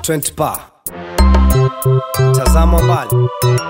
20 pa tazama mbali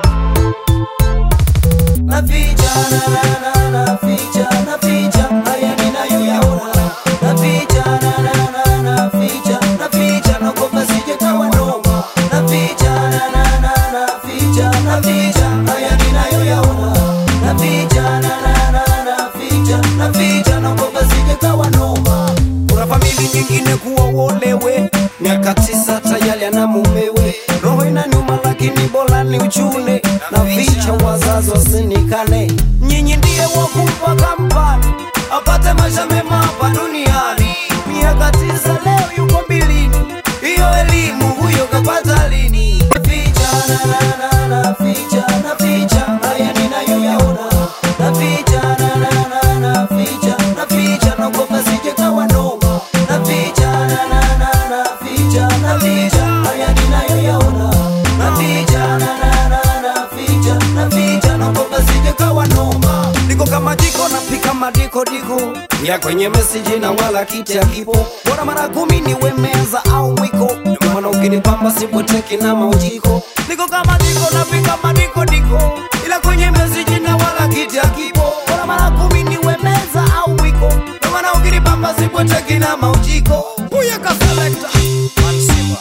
naficha na na na naficha naficha haya ninayoyaona naficha na na na naficha naficha naogopa sije kawa noma naficha na na na naficha naficha haya ninayoyaona naficha na na na naficha naficha naogopa sije kawa noma kuna famili nyingine kuowolewe miaka tisa tayari ana mumewe roho inaniuma lakini bora ni uchune na vicha wazazi wasinikane nyinyi ndiye wakumpa kampani apate maisha mema hapa duniani miaka tisa leo yuko mbilini hiyo elimu huyo kapata lini naficha na na na naficha naficha haya ninayoyaona naficha na na na naficha naficha naogopa sije kawa noma naficha na na na naficha naficha haya ninayoyaona naficha na na na naficha naficha naogopa sije kawa noma niko kama jiko napika madiko diko ya kwenye meseji na wala kiti akipo bora mara kumi niwe meza au mwiko Ndio maana ukinipamba sipoteki na maujiko niko kama jiko napika madiko diko ila kwenye meseji na wala kiti akipo bora mara kumi niwe meza au mwiko Ndio maana ukinipamba sipoteki na maujiko huyo kaselekta Mansiba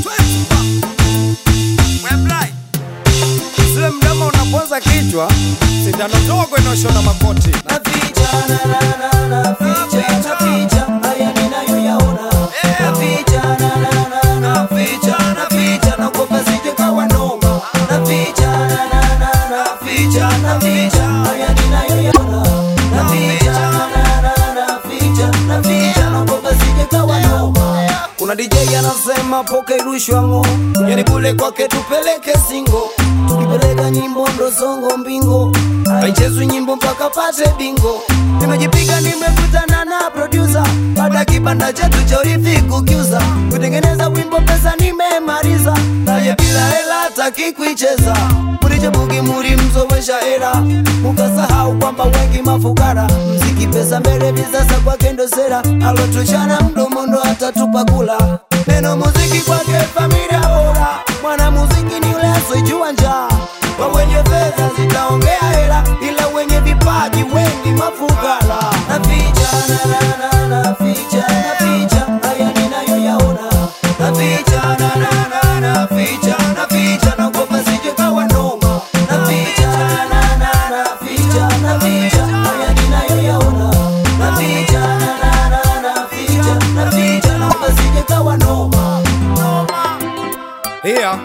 20 Weblai Zile mdomo unaponza kichwa, sindano ndogo inaoshona makoti. naficha na na na naficha naficha haya ninayoyaona naficha na na na naficha naficha naogopa sije kawa noma naficha na na na naficha naficha haya ninayoyaona naficha na na na naficha naficha naogopa sije kawa noma Kuna DJ anasema poke rushwa ngo, yani kule kwake tupeleke singo, tukipeleka nyimbo ndo songo mbingo, haichezwi nyimbo mpaka pate bingo. Nimejipiga nimekutana na producer, baada ya kibanda chetu cha urithi kukiuza, kutengeneza wimbo pesa nimemaliza, naye bila hela hataki kuicheza Muriche bugi muri mzowesha hela, mukasahau kwamba wengi mafukara, mziki pesa mbele visasa kwake ndo sera, alotuchana mdomo ndo atatupa kula. Neno muziki kwake familia bora, mwana muziki ni ule asijua njaa. Kwa wenye fedha zitaongea hela, ila wenye vipaji wengi mafukara. naficha na na na naficha naficha haya ninayoyaona naficha na na na naficha naficha naogopa sije kawa noma naficha na na na naficha naficha haya ninayoyaona naficha na na na naficha naficha naogopa sije kawa noma Here.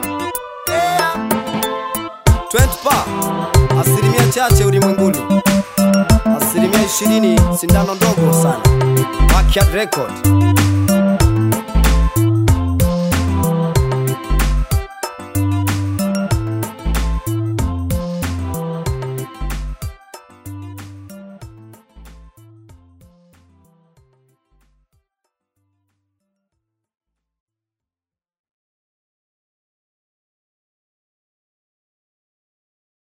20 pa asilimia chache ulimwenguni, asilimia ishirini sindano ndogo sana. Backyard Record.